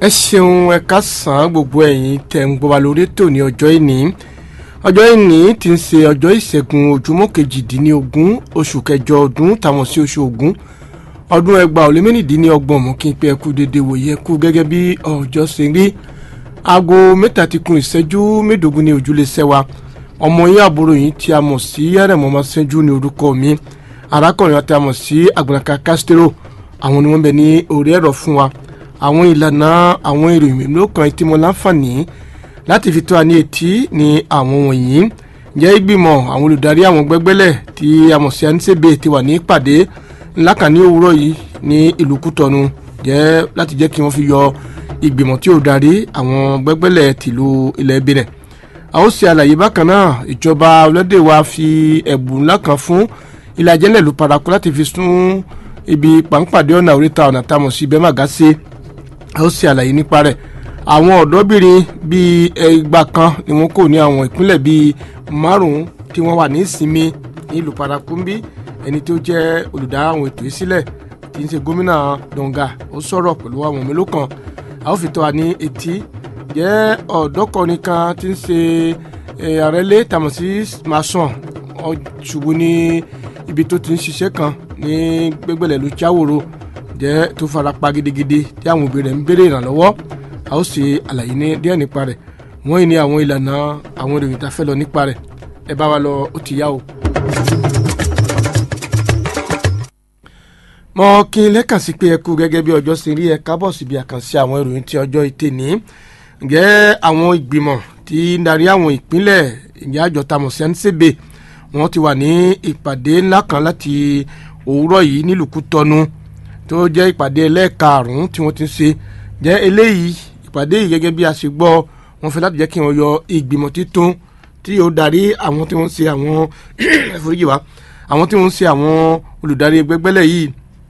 ẹ ṣeun ẹ káàsán gbogbo ẹ̀yin tẹ́ ń gbọ́ wa lórí ètò ní ọjọ́ ìní ọjọ́ ìní ti ń ṣe ọjọ́ ìṣẹ́gun ojúmọ́ kejìdínlógún oṣù kẹjọ ọdún táwọn sí oṣù ògún ọdún ẹgbàá ó lé mẹ́rìndínlọ́gbọ̀n mú kí n pé ẹkú dédé wòye ẹkú gẹ́gẹ́ bí ọjọ́ ṣe rí aago mẹ́ta ti kún ìṣẹ́jú mẹ́ẹ̀ẹ́dógún ní ojúlé sẹ́wà ọmọ yín àbúrò yín tí a mọ̀ sí ẹ̀rẹ̀mọ́ máa ṣẹ́jú ní orúkọ mi arákùnrin àti a mọ̀ sí àgbàlaka castro àwọn ni wọ́n bẹ ní orí ẹ̀rọ fún wa àwọn ìlànà àwọn ìròyìn mélòó kan tí mo láǹfààní láti fi tó a ní etí ní àwọn wọ̀nyí jẹ́ ìgbìmọ̀ àwọn olùdarí àwọn gbẹ́gbẹ́lẹ̀ tí a mọ̀ sí anisebe ti wà ní ìpàdé ńlá kan ní òwúrọ̀ yìí ní ìlú kútọ́nu jẹ́ láti jẹ́ kí wọ́n fi yọ ìgbìmọ̀ tí ó darí àwọn gbẹ́gbẹ́lẹ̀ tìlú ilẹ̀ benin a ó ṣe àlàyé bákan náà ìjọba ọlọ́dẹ wa fi ẹ̀bùn ńlá kan fún ilé ajẹ́lẹ̀ ló paraku láti fi sún ibi pàǹpàdé ọ̀nà oríta ọ̀nà táwọn sí bẹ́ẹ̀ màgá sí a ó ṣe àlàyé nípa rẹ̀ àwọn ọ̀dọ́bìnrin bíi ẹgbà kan ni wọ́n kò ní àwọn ìpínlẹ̀ bíi márùn-ún tí wọ́n wà ní ìsinmi ní ìlú parakumbi ẹni tó jẹ́ olùdá àwọn ètò ìsílẹ̀ tí ń ṣe gómìnà donga ó sọ̀rọ̀ pẹ̀lú àwọn mélòó kan a ó fi tó wa ní etí jẹ́ ọ̀dọ́kọ̀rin kan tí ń ṣe àrẹ́lé tàmọ̀ sí mason ṣubú ní ibi tó ti ń ṣiṣẹ́ kan ní gbẹgbẹ̀lẹ̀ ló jáwòrò jẹ́ tó fara pa gidigidi tí àwọn òbí rẹ̀ ń béèrè ìrànlọ́wọ́ a ó ṣe àlàyé ní díẹ̀ nípa rẹ̀ wọ́n yìí ní àwọn ìlànà àwọn ìròyìn tá a fẹ́ lọ nípa rẹ̀ ẹ bá wa lọ ó ti yá o. mo kí n lẹ́kàn sí pé ẹ kú gẹ́gẹ́ bí ọjọ́ ṣe rí ẹ kábọ̀ síbi àkànṣe àwọn ìròyìn tí ọjọ́ ìtẹ̀ ní ǹjẹ́ àwọn ìgbìmọ̀ tí ń darí àwọn ìpínlẹ̀ ìyá àjọ tamọ̀ sí ẹnisẹ́bẹ̀ wọ́n ti wà ní ìpàdé ńlá kan láti òwúrọ̀ yìí nílùú Kútọ́nù tó jẹ́ ìpàdé ẹlẹ́ẹ̀karùn-ún tí wọ́n ti ń ṣe jẹ́ eléyìí ìpàdé yìí gẹ́gẹ́ bí a ṣe gbọ́ wọ́n fẹ́ láti jẹ́ kí wọ́n yọ ìgbìmọ̀ títún tí yóò darí àwọn tí wọ́n ń ṣe àwọn ẹ̀fọ́ríjì wa àwọn tí wọ́n ń ṣe àwọn olùdarí gbẹgbẹ́lẹ̀ yìí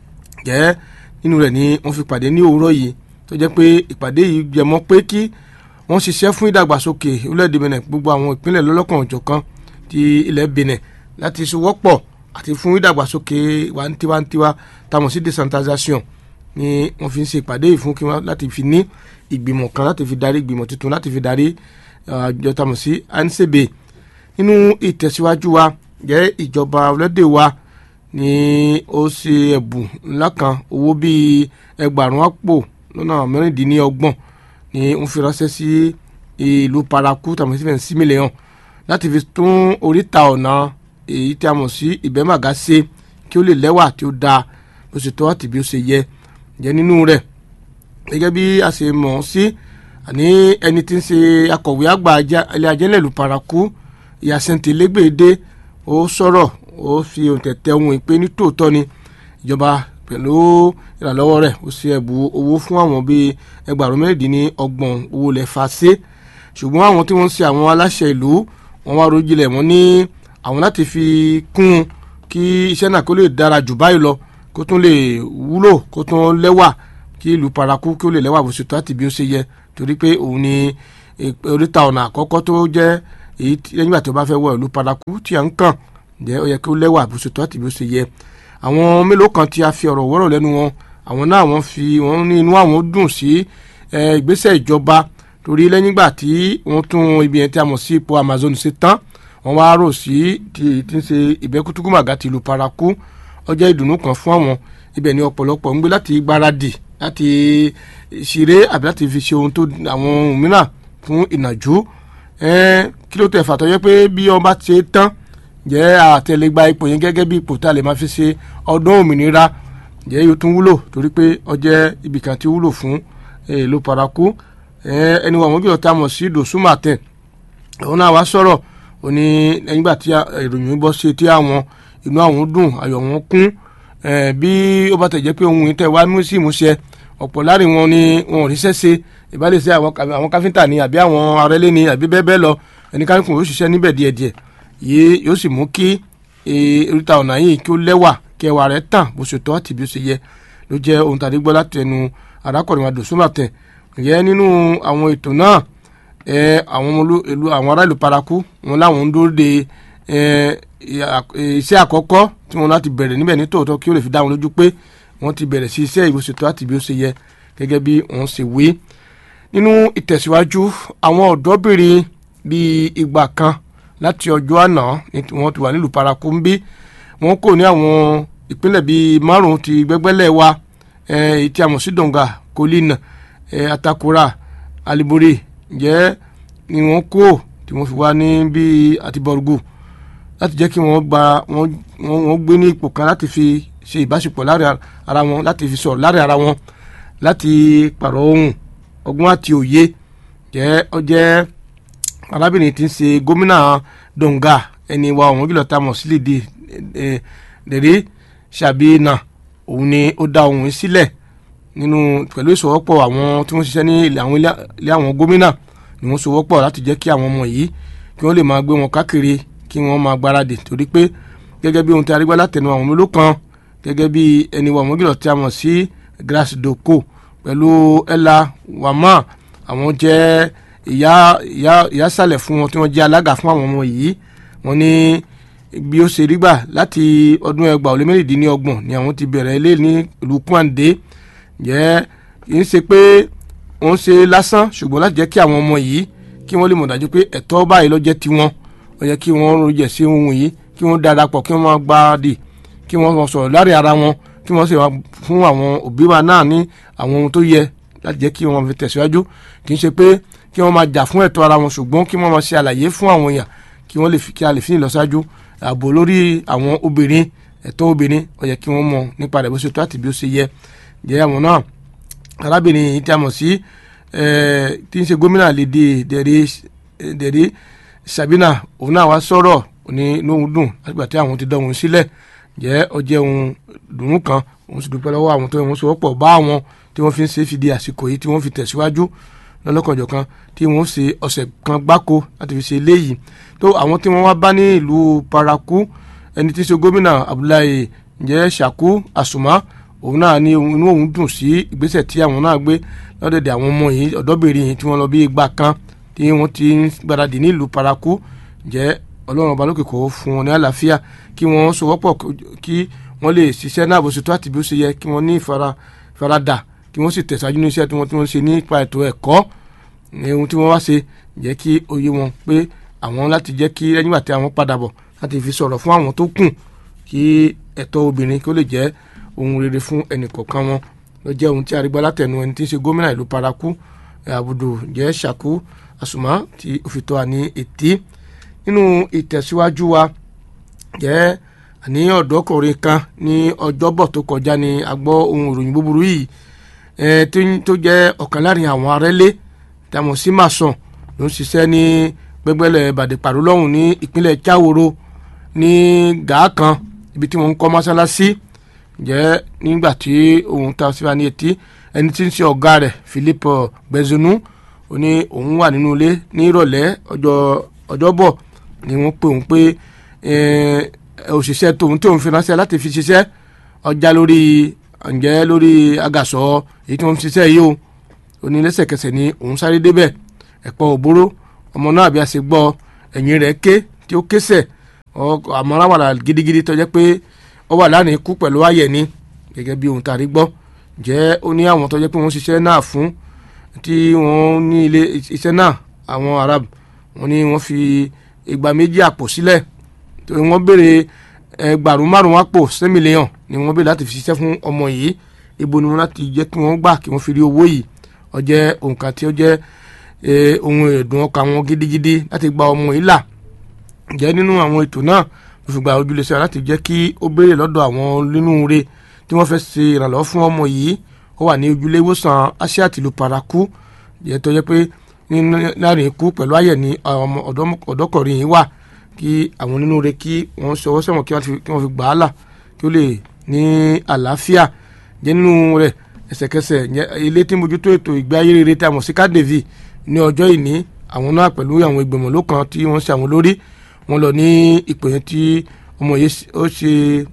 jẹ́ nínú rẹ̀ ni wọ́n fi pàdé ní òwúrọ̀ yìí tó jẹ́ pé ìpàdé yìí jẹmọ́ pé kí wọ́n ṣiṣẹ́ fún ìdàgbàsókè orílẹ̀-èdè Benin gbogbo àwọn ìpínlẹ̀ lọ́lọ́kan òjọ̀kan ti ilẹ̀ Benin láti sowọ́pọ̀ àti fún ìdàgbàsókè wa tiwantiwa táwọn sí decentralization ni wọ́n fi ń ṣe ìpàdé yìí fún kí wọ́n láti fi ní ìgbìmọ̀ kan láti fi darí ìgbìmọ̀ tuntun láti fi darí àjọ táwọn sí ansebe nínú ìtẹ̀síwájú wa jẹ́ ìjọba ọlọ́dẹ wa ni ó ṣe ẹ̀bùn ńlá kan owó bíi ẹgbàrún àpò lọ́nà mẹ́rìndínlọ́gbọ̀n ni wọ́n fi ránṣẹ́ sí ìlú paraku tàbí sí fẹ́ǹsì mílíọ̀n láti fi tún oríta ọ̀nà èyí tí a mọ̀ sí ìbẹ́màgá ṣe kí ó lè lẹ́wà tí ó dáa bó ṣe tọ́ àti bí ó ṣe yẹ jẹ́ nínú rẹ̀ gẹ́gẹ́ bí a ṣe mọ̀ ọ́ sí àní ẹni tí ń ṣe akọ̀wé àgbà ilé ajẹ́lẹ̀ ìlú paraku ìyàsẹ́ntì lẹ́gbẹ̀ẹ́dẹ́ ó sọ̀rọ̀ ó fi òǹtẹ̀tẹ̀ ohun ìpè ní tòótọ́ ni ìjọba pẹ̀lú ìrànlọ́wọ́ rẹ̀ ó ṣe ẹ̀bù owó fún àwọn bíi ẹgbàrún mẹ́rìndínní ọgbọ̀n owó lẹ̀ fa ṣe ṣùgbọ́n àwọn tí wọ́n ń ṣe àwọn aláṣẹ ìlú wọn wá rojìlẹ̀ wọn ní àwọn láti fi kún un kí iṣẹ́ náà kó lè dára jù báyìí lọ kó tún lè wúlò kó tún lẹ́wà kí ìlú paraku kí ó lè lẹ́wà bó ṣe tó àti bí ó ṣe yẹ torí pé òun ni oríta ọ̀nà àkọ́kọ́ tó jẹ́ èyí lẹ́yìn ìgbà tí ó bá fẹ́ wọ ìlú paraku tí à ń kàn jẹ́ ó yẹ kí ó lẹ́wà bó ṣe tó àti bí ó ṣe yẹ àwọn mélòó kan tí a fi ọ̀rọ̀ wọ́rọ̀ lẹ́nu wọn àwọn náà wọ́n fi wọ́n ní inú àwọn dùn sí ìgbésẹ̀ ìjọba torí lẹ́yìn ìgbà tí wọ́n tún ibi yẹn tí a mọ̀ sí ipò Amazon ṣe tán wọ́n wá rò sí ti ti ń ṣe ìbẹ́kútúkùmàgà ti ìlú paraku ọjọ́ ìdùnnú kan fún àwọn ibẹ̀ ni ọ̀pọ̀lọpọ̀ ń gbé láti gbáradì láti ṣeré àbí láti fi ṣe ohun tó àwọn ohun mìíràn fún ìnàjú kí ló tẹ̀ fàtọ́ yẹ pé bí wọ́n bá ṣe tán jẹ́ àtẹlẹgba ipò yẹn gẹ́gẹ́ bí ipò tá a lè máa fi ṣe ọdún òmìnira jẹ́ yóò tún wúlò torí pé ó jẹ́ ibìkan tí ó wúlò fún ìlú paraku ẹni wọn bí ọ̀tá mọ̀ sí dòsúmàtẹ̀ òun náà wá sọ̀rọ̀ ó ní nígbà tí ìròyìn bọ́ sí etí àwọn inú àwọn dùn ayọ̀ wọn kún bí ó bá tẹ̀ jẹ́ pé ohun ìtẹ̀ wá mú sí ìmúṣẹ ọ̀pọ̀ láàrin wọn ni wọn ò ríṣẹ́ ṣe ìbálẹ̀ sí àwọn káfíńtà ni àbí àwọn arẹ́lé ni àbí bẹ́ẹ̀ bẹ́ẹ̀ lọ ẹnìkan kò yóò ṣiṣẹ́ níbẹ̀ díẹ̀díẹ̀ yìí yóò sì mú kí oríta ọ̀nà yìí kí ó lẹ́wà kẹwàá rẹ̀ tàn bó ṣe tọ́ àti bí ó ṣe yẹ ló jẹ́ ohun tàbí gbọ́ láti ẹnu arákùnrin adòsúmàtẹ̀ ìyẹn nínú àwọn ètò náà àwọn ìlú àwọn ará ìlú paraku wọn láwọn ń dúró de iṣẹ́ àkọ́kọ́ tí wọ́n láti bẹ̀rẹ̀ níbẹ̀ ní tòótọ́ kí ó lè fi dá wọn lójú pé wọ́n ti bẹ̀rẹ̀ sí iṣẹ́ ìwòsètò àti bí ó ṣe yẹ gẹ́gẹ́ bí wọ́n ṣe wí nínú ìtẹ̀síwájú àwọn ọ̀dọ́bìnrin bíi ìgbà kan láti ọjọ́ àná ni wọ́n ti wà nílùú paraku ń bí wọ́n kò ní àwọn ìpínlẹ̀ bíi márùn-ún ti gbẹ́gbẹ́lẹ̀ wa èyí tí a mọ̀ sí donga kolina atakura alibore ǹjẹ́ ni wọ́n kó tí wọ́n fi wá ní bíi àtibọ̀rùgù láti jẹ́ kí wọ́n gba wọ́n gbé ní ipò kan láti fi ṣe ìbáṣepọ̀ láàrin ara wọn láti fi sọ̀rọ̀ láàrin ara wọn láti pàrọ̀ ohun ọgbọ́n àti òye jẹ́ ọ jẹ́ arábìnrin tí ń ṣe gómìnà donga ẹni wa ọ̀hún jùlọ tá a mọ̀ sílẹ̀ di dèrè ṣàbíyìnà òun ni ó dá ohun sílẹ̀ nínú pẹ̀lú ìṣòwòpọ̀ àwọn tí wọ́n ṣiṣẹ́ ní ilé àwọn gómìnà ni wọ́n ṣòwòpọ̀ láti jẹ́ kí àwọn ọmọ yìí kí wọ́n lè máa gbé wọn káàkiri kí wọ́n máa gbáradì torí pé gẹ́gẹ́ bí ohun tí a rí gbá látẹnu àwọn mélòó kan gẹ́gẹ́ bí ẹni wa ọ̀hún jùlọ tí a mọ̀ sí grace doko pẹ̀lú ella wama àwọn jẹ́ ìyá ìyá ìyá sàlẹ̀ fún wọn tí wọ́n jẹ́ alága fún àwọn ọmọ yìí wọ́n ní bí ó ṣe rí gbà láti ọdún ẹgbàá ó lé mẹ́rìndínlọ́gbọ̀n ni àwọn ti bẹ̀rẹ̀ ilé ní ìlú kwande jẹ́ kì í ṣe pé wọ́n ṣe lásán ṣùgbọ́n láti jẹ́ kí àwọn ọmọ yìí kí wọ́n lè mọ̀ dájú pé ẹ̀tọ́ báyìí ló jẹ́ tiwọn ó yẹ kí wọ́n rojẹ̀ sí ohun yìí kí wọ́n darapọ̀ kí wọ́n máa gbáradì kí wọ́n sọ̀rọ̀ láàrin ara wọn kí wọ́n sì wá fún àwọn òbí wa náà ní àwọn ohun tó yẹ láti jẹ́ kí wọ́n fi tẹ̀síwájú kì í ṣe pé kí wọ́n máa jà fún ẹ̀tọ́ ara wọn ṣùgbọ́n kí wọ́n máa ṣe àlàyé fún àwọn èèyàn kí wọ́n lè fi kí a lè fi ìlọsíwájú ààbò lórí àwọn obìnrin ẹ̀tọ́ obìnrin ó yẹ kí wọ́n mọ̀ nípa rẹ̀ bó ṣe tó àti bí ó ṣe yẹ jẹ́ àwọn náà arábìnrin yìí tí a mọ̀ sí tí ń ṣe gómìnà lédè dẹ̀rẹ́ Sabina òun náà wá sọ̀rọ̀ ní lóhun dùn látìgbà tí àwọn ti dán òun sílẹ̀ jẹ́ ọjẹ́ ohun dùnú kan òun sì dúpẹ́ lọ́wọ́ àwọn tó ń sọ̀rọ̀ bá àwọn tí wọ́n fi ń ṣe fìdí àsìkò yìí tí wọ́n fi tẹ̀síwájú lọ́lọ́kanjọ̀ kan tí wọ́n ṣe ọ̀sẹ̀ kan gbáko láti fi ṣe eléyìí tó àwọn tí wọ́n wá bá ní ìlú paraku ẹni tí í ṣe gómìnà Abdullahi ǹjẹ́ Shaku Asuma òun náà ní inú òun dùn sí ìgbésẹ̀ tí àwọn náà gbé lọ́dẹ̀dẹ̀ àwọn ọmọ yìí ọ̀dọ́bìnrin yìí tí wọ́n lọ bí igba kan tí wọ́n ti ń gbáradì ní ìlú paraku ǹjẹ́ ọlọ́run ọba lókè kó fún wọn ní àlàáfíà kí wọ́n sowọ́pọ̀ kí wọ́n lè ṣiṣẹ́ náà bó ṣe tó àti bí ó ṣe yẹ kí wọ́n ní ìfaradà kí wọ́n sì tẹ̀síwájú ní iṣẹ́ tí wọ́n ti wọ́n ṣe nípa ètò ẹ̀kọ́ ohun tí wọ́n wá ṣe jẹ́ kí òye wọn pé àwọn láti jẹ́ kí lẹ́yìn ìgbà tí àwọn padà bọ̀ láti fi sọ̀rọ̀ fún àwọn tó kù kí ẹ̀tọ́ obìnrin kí ó lè jẹ́ ohun rere fún ẹnì kọ̀ọ̀kan wọn ló jẹ́ ohun tí a rí gbọ́ látẹnu ẹni tí ń ṣe gómìnà ìlú paraku àbùdù jẹ́ Shaku Asuma tí ó fi tó wa ní etí nínú ìtẹ̀síwájú wa jẹ́ àní ọ̀dọ́kùnrin kan ní ọjọ́bọ̀ tó kọjá ní a gbọ́ ohun ìròyìn búburú yìí tó jẹ́ ọ̀kan láàrin àwọn arẹ́lé tàmọ̀ sí màsàn ló ń ṣiṣẹ́ ní gbẹgbẹ́lẹ̀ bàdìpàrọ̀ lọ́hùn ní ìpínlẹ̀ Jáwòrò ní gàá kan ibi tí wọ́n ń kọ́ mọ́sálásí jẹ́ nígbà tí òun ta síra ní etí ẹni tí ń ṣe ọ̀gá rẹ̀ Philippe Gbẹ̀zùnú ó ní òun wà nínú ilé ní ìrọ̀lẹ́ ọjọ́ ọjọ́bọ̀ ni wọ́n pè òun pé òṣìṣẹ́ tòun tí òun fi ránṣẹ́ láti fi ṣiṣẹ́ ọjà lórí ǹjẹ́ lórí agàsọ èyí tí wọ́n fi ṣiṣẹ́ yìí o ó ní lẹ́sẹ̀kẹsẹ̀ ni òun sáré débẹ̀ ẹ̀pọ̀ òbóró ọmọ náà bí a ṣe gbọ́ ẹ̀yìn rẹ̀ ké tí ó késẹ̀ àmọ́ ráwàlà gidigidi tó jẹ́ pé ó wà lánàá ikú pẹ̀lú àyẹ̀ ni gẹ́gẹ́ bí ohun tá a rí gbọ́ jẹ́ ó ní àwọn tó jẹ́ pé wọ́n ṣiṣẹ́ náà fún tí wọ́n ní ilé iṣẹ́ náà àwọn arab wọ́n ní wọ́n fi igba méjì àpò sílẹ̀ wọ́n béèrè ẹgbàrún márùn-ún àpò sẹ́mìlíọ̀n ni wọ́n béèrè láti fi ṣiṣẹ́ fún ọmọ yìí ibo ni wọ́n láti jẹ́ kí wọ́n gbà kí wọ́n fi rí owó yìí ó jẹ́ òǹkà tí ó jẹ́ ohun ẹ̀dùn ọkàn wọn gidigidi láti gba ọmọ yìí là jẹ́ nínú àwọn ètò náà ló fi gba ojúlẹ̀ṣẹ̀ láti jẹ́ kí ó béèrè lọ́dọ̀ àwọn nínú re tí wọ́n fẹ́ ṣe ìrànlọ́wọ́ fún ọmọ yìí ó wà ní ojúlé ìwòsàn asia tìlú paraku jẹ́ tó jẹ́ pé láàrin ikú pẹ̀lú àyẹ̀ ní ọmọ ọ̀dọ́kọ̀rin yìí wà kí àwọn nínú re kí wọ́n ṣọwọ́ sẹ́wọ̀n kí wọ́n fi gbà á là kí ó lè ní àlàáfíà jẹ́ nínú rẹ̀ ẹsẹ̀kẹsẹ̀ ilé tí mójútó ètò ìgbé ayé rere tí a mọ̀ sí kádèvì ní ọjọ́ ìní àwọn náà pẹ̀lú àwọn ìgbìmọ̀ lókan tí wọ́n ṣe àwọn lórí wọn lọ ní ipò yẹn tí ọmọ yìí ó ṣe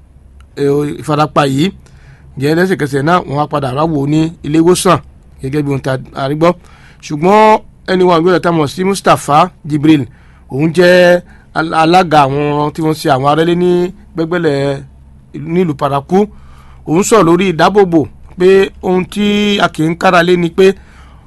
ìfarapa yìí jẹ́ lẹ́sẹ̀kẹsẹ̀ náà wọ́n wá padà ráwò ní ilé ìwòsàn gẹ́gẹ́ bí ohun tá a rí gbọ́ ṣùgbọ́n ẹni wọn àgbẹ̀rẹ̀ tá a mọ̀ sí Mustapha Jibril òun jẹ́ alága àwọn tí wọ́n ṣe àwọn arẹ́lé ní gbẹ́gbẹ́lẹ̀ nílùú paraku òun sọ lórí ìdábòbò pé ohun tí a kì í kára lé ni pé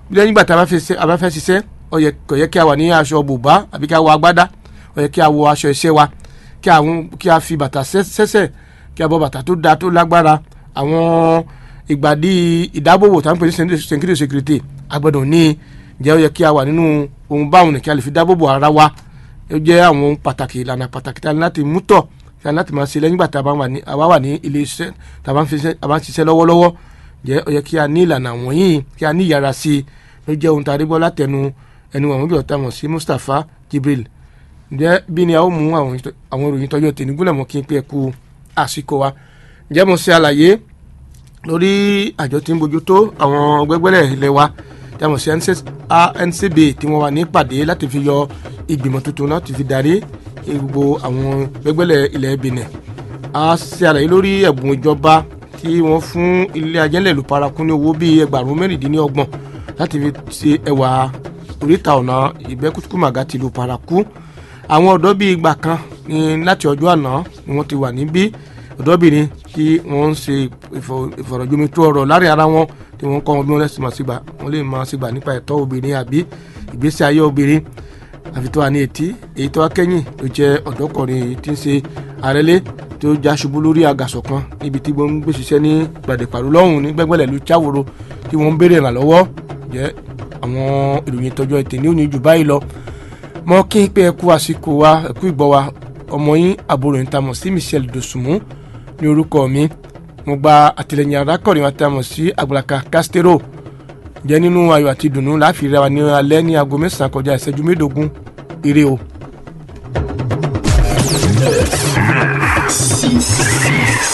lẹ́yìn ìgbà tá a bá fẹ́ ṣiṣẹ́ ó yẹ kò yẹ kí a wà ní aṣọ bùbá àbí kí a wọ agbádá ó yẹ kí a wọ aṣọ iṣẹ́ wa kí àwọn kí a fi bàtà sẹ́sẹ̀ kí a bọ bàtà tó da tó lágbára àwọn ìgbàdí ìdábòbò tá à ń pè ní security security agbọ́dọ̀ ní jẹ́ ó yẹ kí a wà nínú ohun báwọn ní kí a lè fi dábòbò ara wa ó jẹ́ àwọn ohun pàtàkì ìlànà pàtàkì tí a ní láti mú tọ̀ tí a ní láti máa ṣe lẹ́yìn ìgbà tá a bá wà ní ilé iṣẹ́ tá a bá ń ṣiṣẹ́ lọ́wọ́lọ́wọ́ jẹ́ ó yẹ kí a ní ìlànà wọ̀nyí kí a ní ìyára sí i ló jẹ́ ohun tá a rí gbọ́ látẹnu ẹnu àwọn ìjọ tá a mọ̀ sí Mustapha Jibril ǹjẹ́ bí ni a ó mú àwọn ìròyìn tọ́jú tèmi gúnlẹ̀ mọ́ kí n pé ẹ kú àsìkò wa ǹjẹ́ mo ṣe àlàyé lórí àjọ tí ń bójú tó àwọn gbẹgbẹ́lẹ̀ ilé wa tí a mọ̀ sí NCB tí wọ́n wà ní ìpàdé láti fi yọ ìgbìmọ̀ tuntun láti fi darí gbogbo àwọn gbẹgbẹ́lẹ̀ ilẹ̀ Benin a ṣe àlàyé lórí ẹ̀bùn ìjọba tí wọ́n fún ilé ajẹ́lẹ̀ ìlú paraku ní owó bíi ẹgbàárún mẹ́rìndínlọ́gbọ̀n láti fi ṣe ẹwà oríta ọ̀nà ìbẹ́kútukùmàgà tìlú paraku àwọn ọ̀dọ́ bíi ìgbà kan ní láti ọjọ́ àná ni wọ́n ti wà níbí ọ̀dọ́bìnrin tí wọ́n ń ṣe ìfọ̀rọ̀jomitó ọ̀rọ̀ láàrin ara wọn tí wọ́n kọ́ wọn bí wọ́n lẹ́sìn máa ṣègbà wọ́n lè máa ṣègbà nípa ẹ̀tọ́ obìnrin àbí ìgbésí ayé obìnrin àfi tó wà ní etí èyí tó wá kẹ́yìn tó jẹ́ ọ̀dọ́kùnrin tí ń ṣe àrẹ́lé tó já ṣubú lórí àgàsọ̀ kan níbi tí wọ́n ń gbé ṣiṣẹ́ ní gbàdépàrọ̀ lọ́hùn ní gbẹ́gbẹ́lẹ̀ ló cháwòrò tí wọ́n ń béèrè ìrànlọ́wọ́ jẹ́ àwọn ìròyìn tọjọ́ ètè ní òní jù báyìí lọ mọ kí n pé ẹ kú àsìkò wa ẹ kú ìgbọ́ wa ọmọ yín àbúrò yín tamọ̀ sí Michelle Dosunmu ní orúkọ mi mo gba àtìlẹyìn arákùnrin wa tamọ̀ sí Àgbàlaka Castero jẹ́ nínú ayọ̀ àti ìdùnnú láàfin rẹwà ní alẹ́ ní aago mẹ́sàn-án kọjá ìṣẹ́jú mẹ́ẹ̀ẹ́dógún ire o.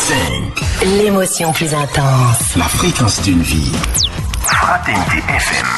L'émotion plus intense. La fréquence d'une vie. Fraternité FM.